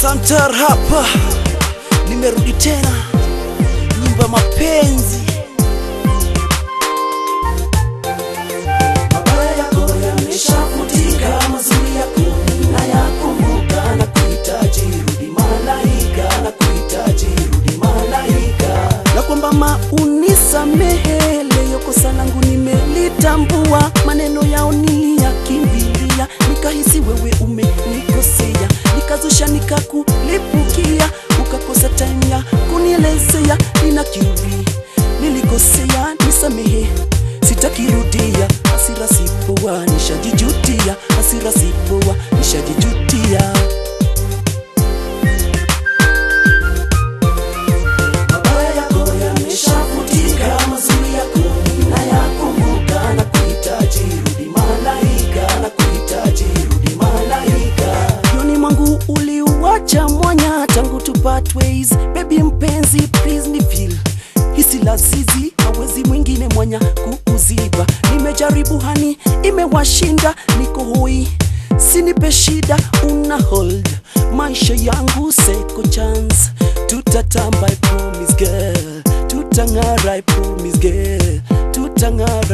Santar hapa, nimerudi tena, nyimbo ya mapenzi. Mabaya yako yameshafutika, mazuri yako nayakumbuka, na kuhitaji rudi malaika, na kuhitaji rudi malaika, na kwamba maunisamehe, leo kosa langu nimelitambua, maneno yao niliyakimbilia, nikahisi wewe umenikosea, nikazusha nikakulipukia, ukakosa time ya kunielezea, nina kiuri nilikosea, nisamehe sitakirudia, hasira sipoa, nishajijutia, hasira sipoa, nishajijutia. Mabaya yako yameshafutika, mazuri yako nayakumbuka, na kuhitaji rudi malaika, na kuhitaji rudi malaika. Yoni mwangu uliuacha mwanya tangu tupart ways, baby mpenzi, please ni feel hisi lazizi hawezi mwingine mwanya kuuziba. Nimejaribu hani, imewashinda, niko hoi, sinipe shida, una hold maisha yangu seko chance, tutatamba I promise girl, tutang'ara I promise girl, tutang'ara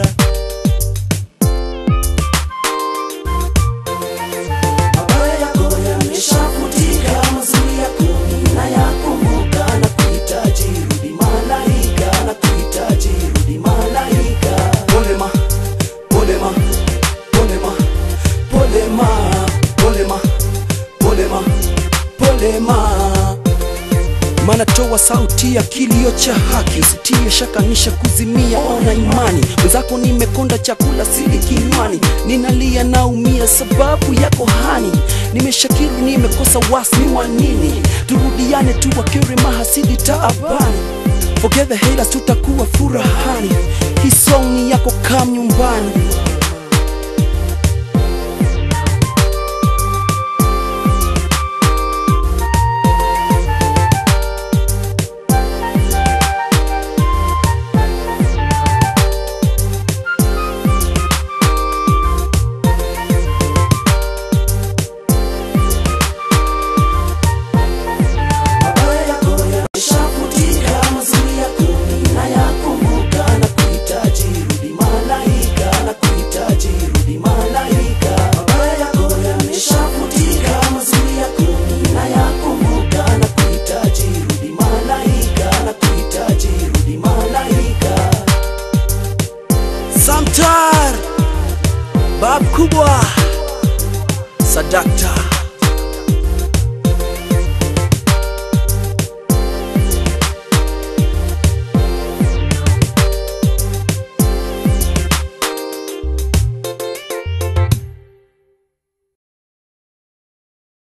Mabaya yako yameshafutika, mazuri yako nayakumbuka, na kuhitaji rudi malaika, na kuhitaji rudi malaika. Pole ma, pole ma, pole ma, pole ma, pole ma, pole ma, pole ma maana toa sauti ya kilio cha haki, usitie shaka nisha kuzimia, ona imani mwenzako, nimekonda chakula sili kinywani, ninalia naumia sababu yako hani, nimeshakiri nimekosa wasni wa nini, turudiane tu wakere mahasidi taabani, forget the haters, tutakuwa furahani, hii song ni yako, kam nyumbani Mabaya yako yameshafutika, mazuri yako nayakumbuka, na kuhitaji rudi malaika, na kuhitaji rudi malaika. Mabaya yako yameshafutika, mazuri yako nayakumbuka, na kuhitaji rudi malaika, na kuhitaji rudi malaika. Samtar Bab kubwa Sadakta